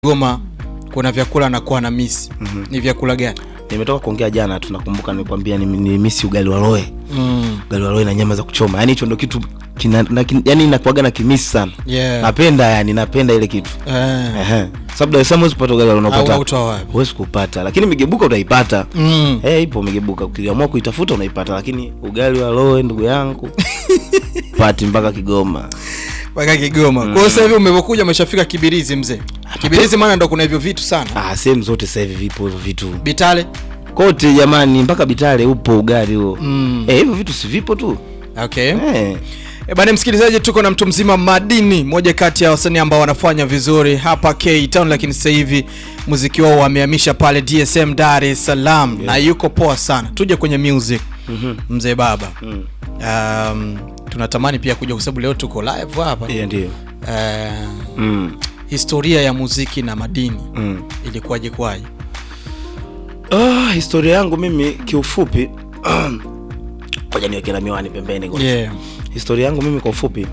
Kigoma kuna vyakula nakuwa na misi Mhm. ni vyakula gani? Nimetoka kuongea jana, tunakumbuka nilikwambia ni, ni misi ugali wa roe, Mm. ugali wa roe na nyama za kuchoma. Yani hicho ndo kitu kina, na, kin, yani inakuaga na kimisi sana. Yeah. Napenda yani, napenda ile kitu. Eh. Ehe. Sababu Dar es Salaam huwezi kupata ugali wa roe Au unapata. autoa wapi? Huwezi kupata, lakini migebuka utaipata. Mm. Eh, ipo migebuka. Ukiamua kuitafuta unaipata, lakini ugali wa roe ndugu yangu pati mpaka Kigoma. Mpaka Kigoma. Kwa hiyo sasa hivi umekuja umeshafika Kibirizi mzee. Kibirizi maana ndo kuna hivyo vitu sana. Ah, sehemu zote sasa hivi vipo hivyo vitu. Bitale. Kote jamani, mpaka Bitale upo ugali huo. Mm. Eh, hivyo vitu si vipo tu. Okay. Eh. E bana msikilizaji, tuko na mtu mzima Madini, moja kati ya wasanii ambao wanafanya vizuri hapa K Town, lakini sasa hivi muziki wao wamehamisha pale DSM Dar es Salaam na yuko poa sana. Tuje kwenye music Mhm. mzee baba. Mm. Um, tunatamani pia kuja kwa sababu leo tuko live hapa. Yeah, ndio. Uh, Mm. historia ya muziki na Madini Mm. ilikuwaje kwaje? Ah, historia yangu mimi kiufupi ngoja niweke na miwani pembeni kwanza. Yeah. Historia yangu mimi kwa ufupi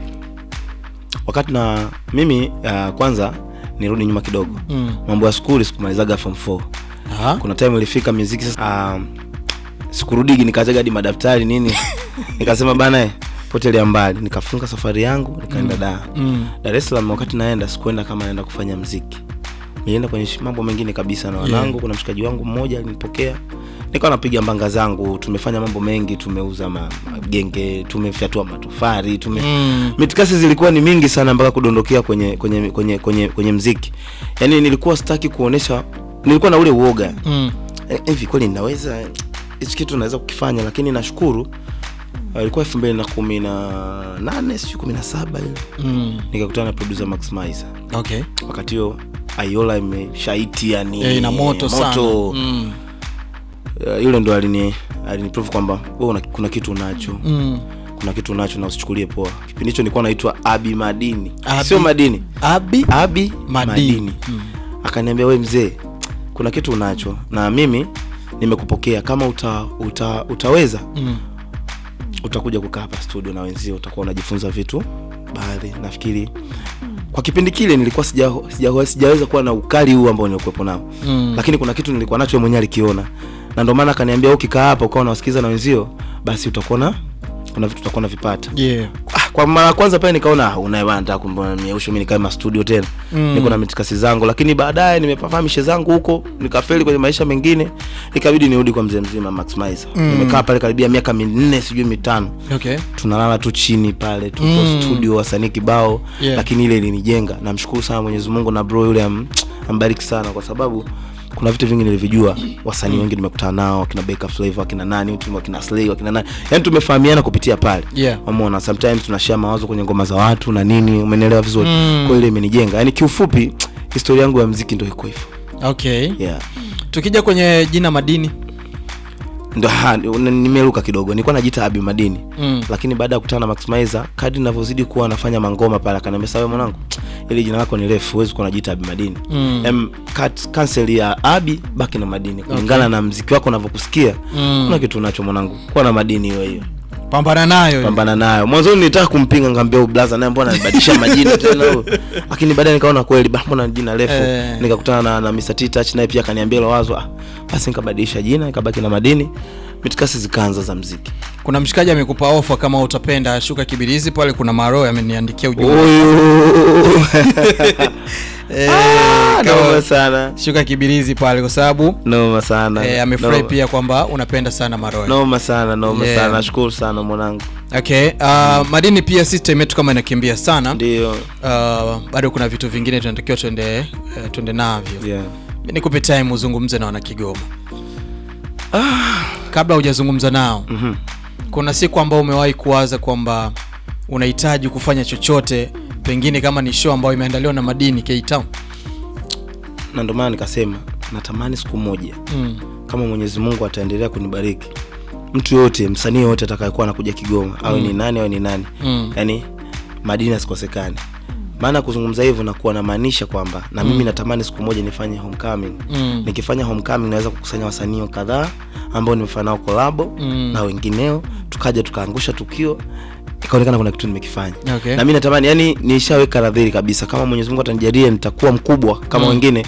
wakati na mimi uh, kwanza nirudi nyuma kidogo. Mm. Mambo ya skuli sikumalizaga form 4. Aha. Kuna time ilifika muziki sasa um, sikurudigi nikazaga hadi madaftari nini. Nikasema bana eh, potelea mbali. Nikafunga safari yangu nikaenda Dar. Mm. Dar es Salaam wakati naenda sikuenda kama naenda kufanya mziki. Nilienda kwenye shi- mambo mengine kabisa na wanangu. Yeah. Kuna mshikaji wangu mmoja alinipokea, nikawa napiga mbanga zangu. Tumefanya mambo mengi, tumeuza ma- magenge, tumefyatua matofari, tume Mm. mitikasi zilikuwa ni mingi sana mpaka kudondokea kwenye kwenye kwenye kwenye, kwenye mziki. Yaani nilikuwa sitaki kuonesha, nilikuwa na ule uoga Mm. Eh, hivi kweli ninaweza hichi kitu naweza kukifanya, lakini nashukuru uh, ilikuwa elfu mbili na kumi na nane sijui kumi na saba ile Mm. nikakutana na producer Max Maiza. Okay. Wakati hiyo Ayola imeshaiti yani Yeah, ina moto, sana. Mm. Uh, yule ndo alini aliniprove kwamba wewe una, kuna kitu unacho Mm. kuna kitu unacho na usichukulie poa. Kipindi hicho nilikuwa naitwa Abi Madini, Abi- sio Madini, Abi Abi Madini. Madini. Mm. Akaniambia we mzee, kuna kitu unacho na mimi nimekupokea, kama uta, uta, utaweza Mm. utakuja kukaa hapa studio na wenzio, utakuwa unajifunza vitu baadhi. Nafikiri kwa kipindi kile nilikuwa sija, sija, sijaweza kuwa na ukali huu ambao nilikuwepo nao Mm. lakini kuna kitu nilikuwa nacho yeye mwenyewe alikiona, na ndio maana akaniambia ukikaa hapa ukawa unawasikiza na wenzio, basi utakuwa na kuna vitu utakuwa unavipata. Yeah. Ah, kwa mara ya kwanza pale nikaona ah, unaye bana, nataka kumbona mieusho mimi nikae ma studio tena Mm. niko na mitikasi zangu, lakini baadaye nimepafahamishe zangu huko, nikafeli kwenye maisha mengine, ikabidi nirudi kwa mzee mzima Max Maiza. Mm. Nimekaa pale karibia miaka minne sijui mitano, Okay. tunalala tu chini pale, tuko Mm. studio wasanii kibao Yeah. lakini ile ilinijenga. Namshukuru sana Mwenyezi Mungu na bro yule am, ambariki sana kwa sababu kuna vitu vingi nilivijua. Wasanii wengi nimekutana nao, akina Beka Flavor, akina nani, tumo akina Slay, akina nani, yani tumefahamiana kupitia pale. Yeah. Umeona, sometimes tunashare mawazo kwenye ngoma za watu na nini, umenielewa vizuri. Mm. Kwa ile imenijenga. Yani kiufupi historia yangu ya muziki ndio iko hivyo. Okay. Yeah. Tukija kwenye jina Madini. Ndio ha, n- nimeruka kidogo. Nilikuwa najiita Abi Madini. Mm. Lakini baada ya kukutana na Max Maiza, kadri ninavyozidi kuwa nafanya mangoma pale, akaniambia sawa mwanangu, ile jina lako ni refu, huwezi kuwa unajiita Abi Madini. Mm. Em, cut cancel ya Abi baki na Madini kulingana na mziki wako unavyokusikia. Mm. Kuna kitu unacho mwanangu, kuwa na Madini hiyo hiyo. Pambana nayo. pambana nayo. Mwanzo nilitaka kumpinga ngambia blaza naye mbona anabadilisha majina tena huyo. Lakini baadaye nikaona kweli bah mbona jina refu. Eh. Nikakutana na, na Mr. T Touch naye pia akaniambia hilo wazo. Ah, basi nikabadilisha jina nikabaki na Madini. Mitikasi zikaanza za mziki. Kuna mshikaji amekupa ofa kama utapenda shuka Kibirizi pale, kuna Maro ameniandikia ujumbe. Oyo. Eh, Ah, kama- Noma sana. shuka Kibirizi pale kwa sababu Noma sana. eh, amefurahi Noma- pia kwamba unapenda sana Maro. Noma sana, noma Yeah. sana. Nashukuru sana mwanangu. Okay, uh, Madini pia system yetu kama inakimbia sana. Ndio. Uh, bado kuna vitu vingine tunatakiwa tuende uh, tuende navyo. Yeah. Mimi nikupe time uzungumze na wana Kigoma. Kabla hujazungumza nao, Mhm. kuna siku ambao umewahi kuwaza kwamba unahitaji kufanya chochote, pengine kama ni show ambayo imeandaliwa na Madini K Town? Na ndio maana nikasema natamani siku moja Mm. kama Mwenyezi Mungu ataendelea kunibariki, mtu yote, msanii yote atakayekuwa anakuja Kigoma awe ni nani awe ni nani, Mm. yani madini asikosekane. Maana kuzungumza hivyo nakuwa namaanisha kwamba na mimi natamani siku moja nifanye homecoming. Mm. Nikifanya homecoming naweza kukusanya wasanii kadhaa ambao nimefanya nao kolabo Mm. na wengineo, tukaja tukaangusha tukio ikaonekana kuna kitu nimekifanya Okay. na mi natamani yani nishaweka radhiri kabisa kama mwenyezi mungu atanijalia nitakuwa mkubwa kama wengine